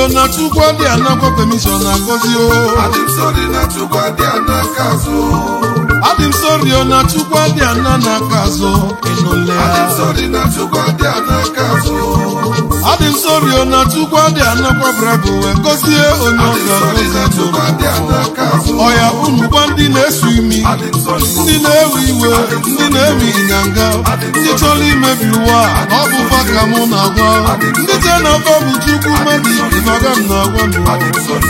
o na chukwu adị anakwa permission na-agọzi o adị m sori na chukwu adị anaka azụ adị m sori o na chukwu adị ana n'aka azụ ịnụle adị m sori na chukwu adị anaka azụ adị m sori o na chukwu adị anakwa brabụ wee gọzie onye ọ adị m sori na ga-agọzi chukwu adị anaka azụ ọya unu gwa ndị na-esu imi adị m sori ndị na-ewe iwe ndị na-eme ịnyanga ndị chọrọ imebi ụwa a, ọ bụ fa ka mụ na-agwa ndị je na-agwa bụ chukwu mmadụ ibi maga m na-agwa m adị m sori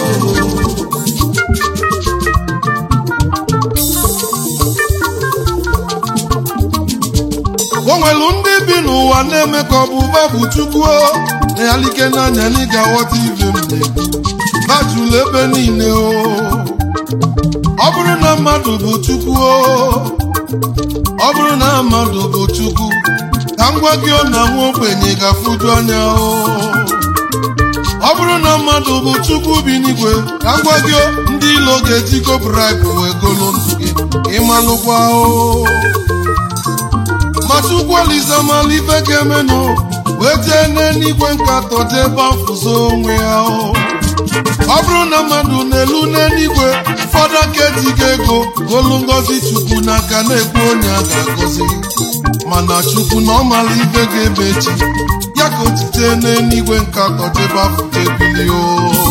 o nwelu ndị bi n'ụwa na-eme ka ọ bụ ụba bụ chukwu o na-alike n'anya na ị ga-aghọta ibe m na-ekwu bajulu ebe niile o ọ bụrụ na mmadụ bụ chukwu o ọ bụrụ na mmadụ bụ chukwu ka m gwa gị ọ na nwa ogbenye ga-afụju anya o ọ bụrụ na mmadụ bụ chukwu bi n'igwe ka m gwa gị o, ndị ilo ga-ejikọ bribe wee golo ndụ gị ịmalụkwa o ma chukwu olise mala ife ga-emenụ wee jee n'eluigwe nkatọ jee bafuzo onwe ya o ọ bụrụ na mmadụ na-elu n'eluigwe ụfọdụ aka ejighị ego golu ngozi chukwu n'aka na-ekwu onye a ga-agọzi mana chukwu na ọ mara ife ga-ebe echi ya ka o jite n'eluigwe nkatọ jee bafuzo ebili o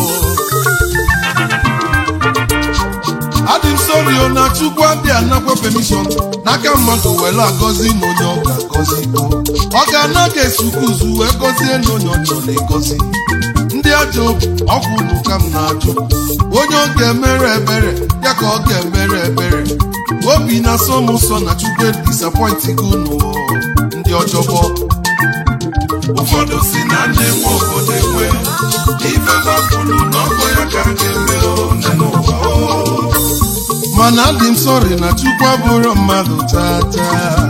adị m sori o na chukwu adị anakwa permission n'aka mmadụ were agọzi na onye ọ ga-agọzi o ọ ga-ana ka esukuzu wee gọzie na onye ọ chọrọ ịgọzi ndị ajọ obi ọkwụlụ ka m na-ajụ onye ọ ga-emere ebere ya ka ọ ga-emere ebere obi na-asọ m ụsọ na chukwu disappointing unu o, ndị ọjọbọ ụfọdụ si na nne nwe obodo enwe ife bapụrụ n'ọkọ ya ka a ga-eme one n'ụwa o mana adị m sọrị na chukwu abụrụ mmadụ tata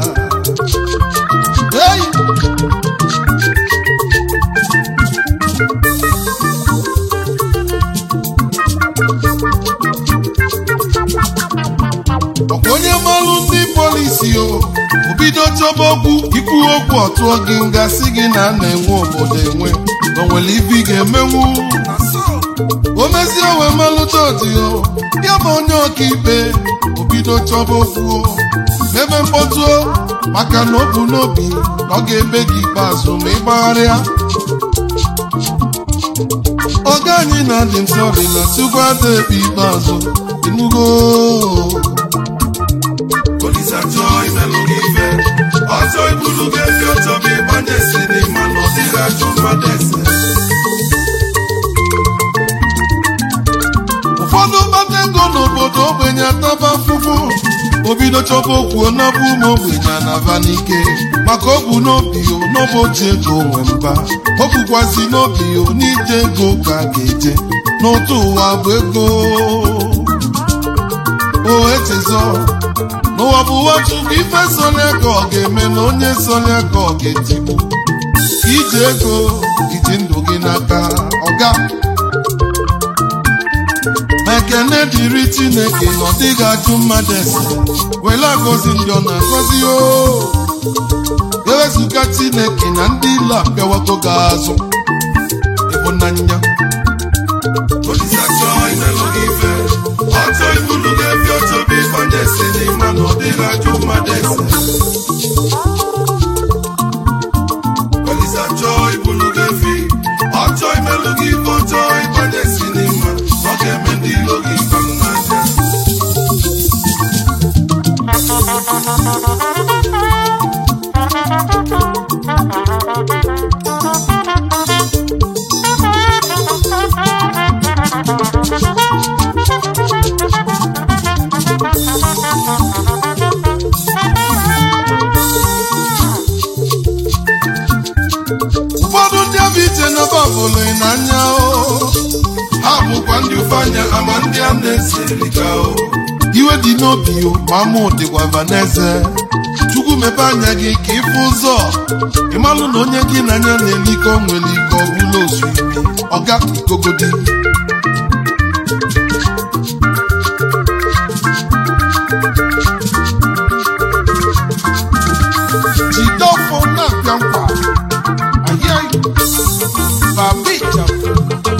hey! ọkwa onye malụ ndị polisi o obido chọba okwu ikwu okwu ọtụọ gị nga si gị na a na-enwe obodo enwe o nwere ibe ị ga-emenwu o mezie owe malụta odiyo ya bụ onye ọkaikpe obido chọba okwu o mebe mkpọtụ o maka na o bu n'obi na ọ ga-ebe gị ikpeazụ ma ị gbagharịa ọga anyị na-adị m sọrị na tupu ada ekpe ikpeazụ inugo Olise achọ imelụ gị ife ọzọ ibulu ga-efi ọchọ bụ ịgbanye si n'ịma na ọ dịghị ajọ mmadụ ese ụfọdụ mkpata ego n'obodo ogbenye ataba afụfụ obido chọba okwu ọnabụ ụmụ ogbenye anaba n'ike maka o bu n'obi o n'ọbụ oji ego nwe mba o bukwazi n'obi o n'ije ego ka a ga-eje n'otu ụwa bụ ego o echezọ n'ụwa bụ ụwa chukwu ife sonya ka ọ ga-eme na onye sonya ka ọ ga-etigbu iji ego iji ndụ gị n'aka ọga ekene dịrị chineke na ọ dịghị ajụ mmadụ ese were agọzi ndị ọ na-agọzi o ewezụga chineke na ndị ile abịawago gị azụ ịhụnanya Olise achọ imelụ gị ife ọchọ ibulu ga-efi ọchọ bụ ịgbanye si n'ịma na ọ dịghị ajọ mmadụ ese Olise achọ ibulu ga-efi ọchọ imelụ gị ife ọchọ ịgbanye si n'ịma na ọ ga-eme ndị ilo gị ife m n'anya ụfọdụ ndị abụ iche na babụlụ n'anya o ha bụkwa ndị ụfanya ama ndị a na-eserika o iwe dị n'obi o ma mụ dịkwa vaneze chukwu mepe anya gị ka ịfụ ụzọ ịmalụ na onye gị na anya na-eliko nwere ike ọ bụla osu imi ọga ikogodi jide ọfọ na-apịa nkwa ahịa babicha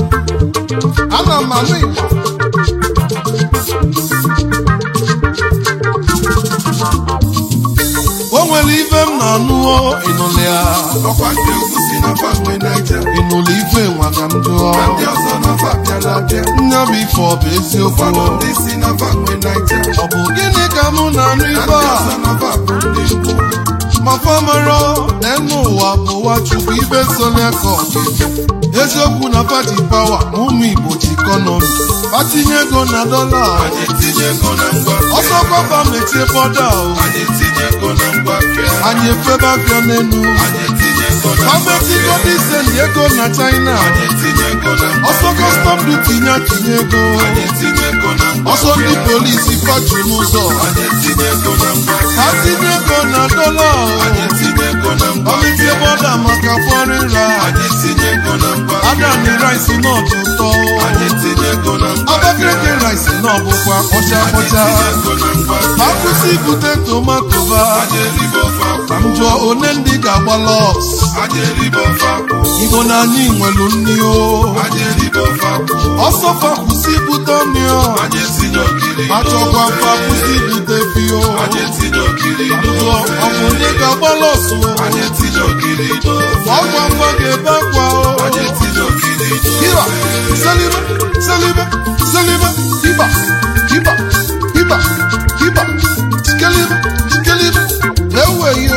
ịnụlị ya ọkwa ndị ugwu si na fanwe naija ịnụlị ife nwa ka m jụọ na ndị ọzọ nọfa bịara abịa nne bụ ife ọ bụ eziokwu ụfọdụ ndị si na fanwe naija ọ bụ gịnị ka mụ na-anụ na ife ndị a ọzọ nọfa bụ ndị ugwu ma famara n'enu ụwa bụ ụwa chukwu ibe solia ka ọ ga-eme eziokwu na pati pawa ma ụmụ igbo ji ikọnọmi patinye ego na dọla anyị etinye ego na ngwa ọsọ kọba mechie bọda o anyị etinye ego na ngwa fịa anyị efebe afịa n'enu anyị etinye ego na ngwa gọọmentigo disendi ego na china anyị etinye ego na ngwa ọsọ kọstọm duti ya tinye ego anyị etinye ego na ngwa ọsọ ndị polisi fatu n'ụzọ anyị etinye ego na ngwa ha tinye ego na dọla anyị o etinye ego na ngwa ọmịtie bọda maka foreign rice anyị etinye ego na ngwa adani rice náà tó tọ́ anyị etinye ego na ngwa Abakaliki rice náà bụkwa kpọcha anyị kpọcha etinye ego na ngwa akwụsị ibute tomato ba anyị eribe ofe ka akwụ m jụọ one ndị ga-agba lọs anyị eribe ofe akwụ igbo na anyị nwelu nni o anyị eribe ofe akwụ ọsọ fa kwụsị ibute ọnịọ anyị etinye ogiri achọkwa n'ofe. fa kwụsị ibute fio anyị etinye ogiri jụọ n'ofe. ọ bụ onye ga-agba lọs o anyị etinye ogiri n'ofe. ọgwa ngwa ga-ebe akwa o anyị etinye ogiri Iba, n'ofe. salibe, salibe, salibe, iba, iba, iba, iba, skelibe, skelibe, ewe yo.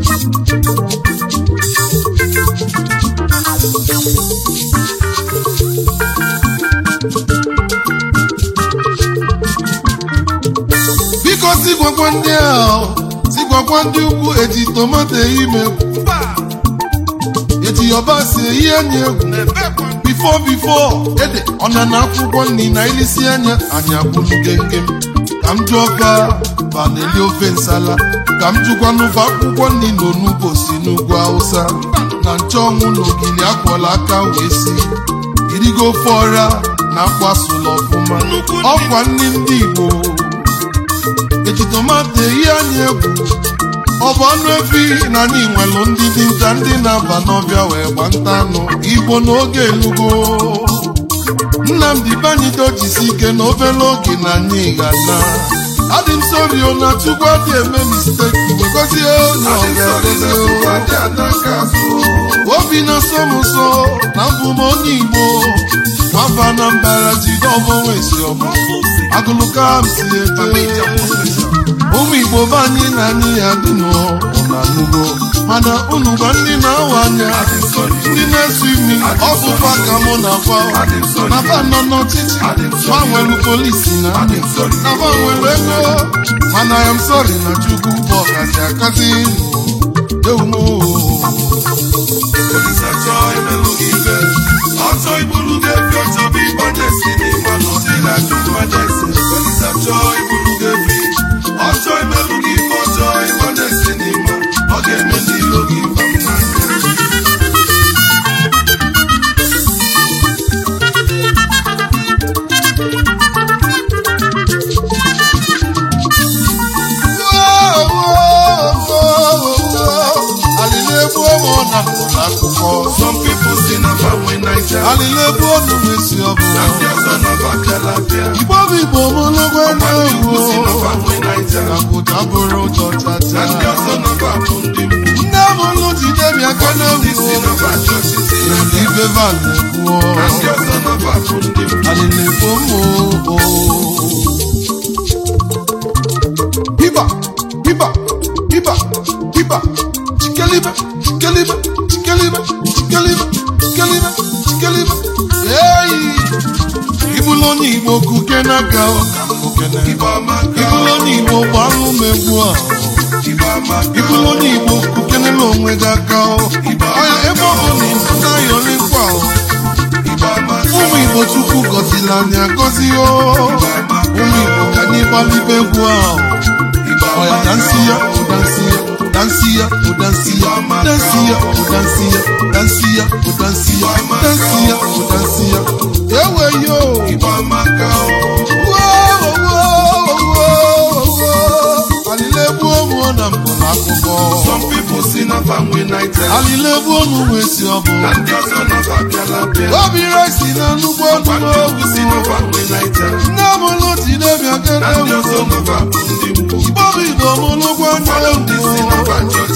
Biko si gwakwa ndị ahụ, si gwakwa ndị ugwu eji tomato ime, eji yabasị eyi anya egwu. bifo bifo ede ọna na akwụkwọ nri na ilisi anya anyị akwụlu gengem ka m jụọ fa fa na-eli ofe nsala ka m jụkwanụfa akwụkwọ nri na onugbo si n'ugwu hausa na nchọnwụ na ogili akwọla aka wee si irigo ofe ọra na akwasụla ọfụma ọkwa nri ndị igbo eji tomato eyi anyị egwu ọ bụ anụ efi na anyị nwelụ ndị dinta ndị na-aba n'ọbịa wee gba nta anụ igbo n'oge elugo nnamdị banyido jisi ike na obere oge na anyị ga-ana adị m sori o na chukwu adị eme misteki wegozie onye ọ Anyị ga-edozi sọrọ o. na ndị adaka azụ. obi na-asọ m ụsọ na mbụ m onye igbo nwamba na mbara jide ọbọnwesi ọbụ agụlụka m si eje ụmụ igbo be anyị na anyị ya dị n'ọnanugo mana unu gwa ndị na-awa anya ndị na-esu imi ọ bụkwa ka mụ na fa na fa nọ n'ọchịchị fa nwere polisi na ndị na fa nwere ego mana ya m sọrị na chukwu bụ ọkazi akazi ewumo Olise chọọ imelụ gị ibe. Ọchọ ibulu ga-efi ọchọ bụ ịgbanye si n'ịma na ọ dịghị ajụ mmanya ese. Olise chọọ ibulu ga-efi. Ọchọ imelụ gị ibe ọchọ ịgbanye si n'ịma. Ọ ga-eme n'ilo gị ịba m n'anya. alịla-ebu ụmụ na mkpụrụ akụkọ Some people si na fanwe Naija. alịla-ebu ọnụ mesi Na ọbụla ndị ọzọ nọba bịara abịa. igbo bụ igbo mụlụgwo Ọkwa ndị ugwu si na na-ewu fanwe Naija. na pụta bụrụ ụjọ Na chacha ndị ọzọ nọba bụ ndị mgbu. nne mụlụ jide bịa ka Ndị si na-ewu na bajọ ọchịchị na na ibe van na-ekwuo Na ndị ọzọ nọba bụ ndị mgbu. alịla-ebu ụmụ Hiba, hiba, hiba, hiba, chikelibe, chikelibe, chikelibe, chikelibe, chikelibe, chikelibe. Hey! Ibulu onye Igbo kuke n'aka ọ ka m kukene. Igbo amaka. Ibulu onye Igbo gbalụ m egwu a. Igbo amaka. Ibulu onye Igbo kukenela onwe gị aka ọ. Ọya ebe ọ bụ na Igbo na-ayọli nkwa ọ. Igbo amaka. Ụmụ Igbo Chukwu gọziri anyị agọzi o. Ụmụ Igbo ka anyị gbalibe egwu ahụ. Igbo Oya amaka. dansi ya, o dansi ya, dansi ya, o dansi ya, dansi ya, o dansi ya, dansi ya, o dansi ya, dansi ya, o dansi ya. Ewe yo! Igbo amaka. Wo, wo, wo, wo. Alịla-ebu ụmụ na mbụ n'akụkọ. Some people si na fanwe Naija. Alịla-ebu ụmụ wee si ọ bụ. Na ndị ọzọ nọba bịara abịa. Obi resi na nnukwu Ọkwa ndị ọnụ ugwu si na fanwe Naija. Nne m lụ jide bịa Na ndị kene ọzọ ewu. nọba bụ ndị mgbu. Igbo bụ Igbo mụlụ gwa nne Ụfọdụ ndị si na ewu. bajọ ọchịchị na na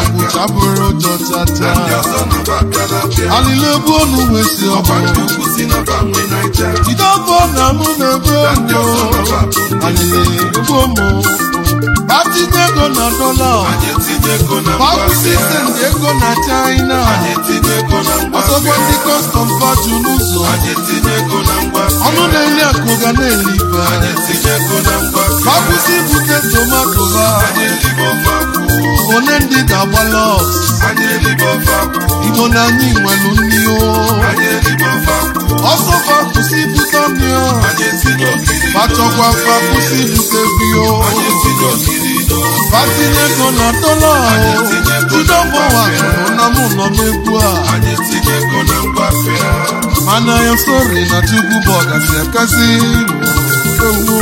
bụcha bụrụ ụjọ chacha ndị ọzọ nọba bịara bịa alịla ebe onu wee si ọkwa ndị ọbụ ukwu si nọba nwe naija jide ọkọ na mụ na-ebe ndị ọzọ nọba bụ ndị alịla ebe ụmụ atinye ego na dọla anyị etinye ego na pakwụsị mgbafịa send ego na china anyị etinye ego na ọsọgwa ndị mgbafịa kọstọm baju n'ụzọ anyị etinye ego na mgbafịa ọnụ na-eli akụ ga na-eli ibe anyị etinye ego na mgbafịa pakwụsị ibute tomato ba anyị elibe ofe akwụ one ndị ga-agba lọs anyị elibe ofe akwụ igbo na anyị nwelu nri o anyị elibe ofe akwụ ọsọ fakwụsị ibute ọnị o anyị etinye ogiri fachọkwa fakwụsị ibute bi o anyị etinye ogiri ido fatinye ego na dọla o jidọbọwa tụrụ na mụ nọ n'egwu a anyị etinye ego na mgbafịa mana ya sori na chukwu bụ ọgasị akasị ewu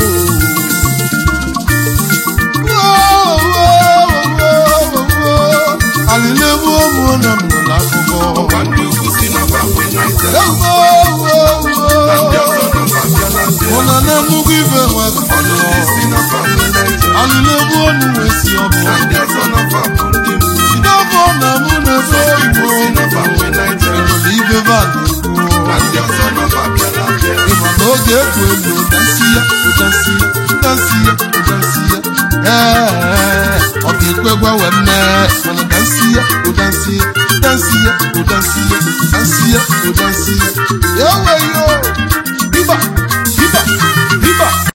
alịlebu ụmụ na m nọ n'akụkọ ọkwa ndị ukwu si nọba nwe naija na ndị ọzọ nọba bịara bịa ụna na nnukwu ibe nwere ọnụ ndị si nọba nwe naija alịlebu onu wee si ọbụ na ndị ọzọ nọba bụ ndị ukwu jidọbọ na mụ na-ebe Igbo igbo si nọba nwe naija enwere ibe ba na ndị ọzọ nọba bịara bịa ịma na oge ekwu elu ụdansi ya ụdansi ya ụdansi ya ụdansi ya ee ọ ga-ekwe gwanwe mme mana ụdansi ya ụdansi ya ụdansi ya ụdansi ya ụdansi ya ụdansi ya ya weyo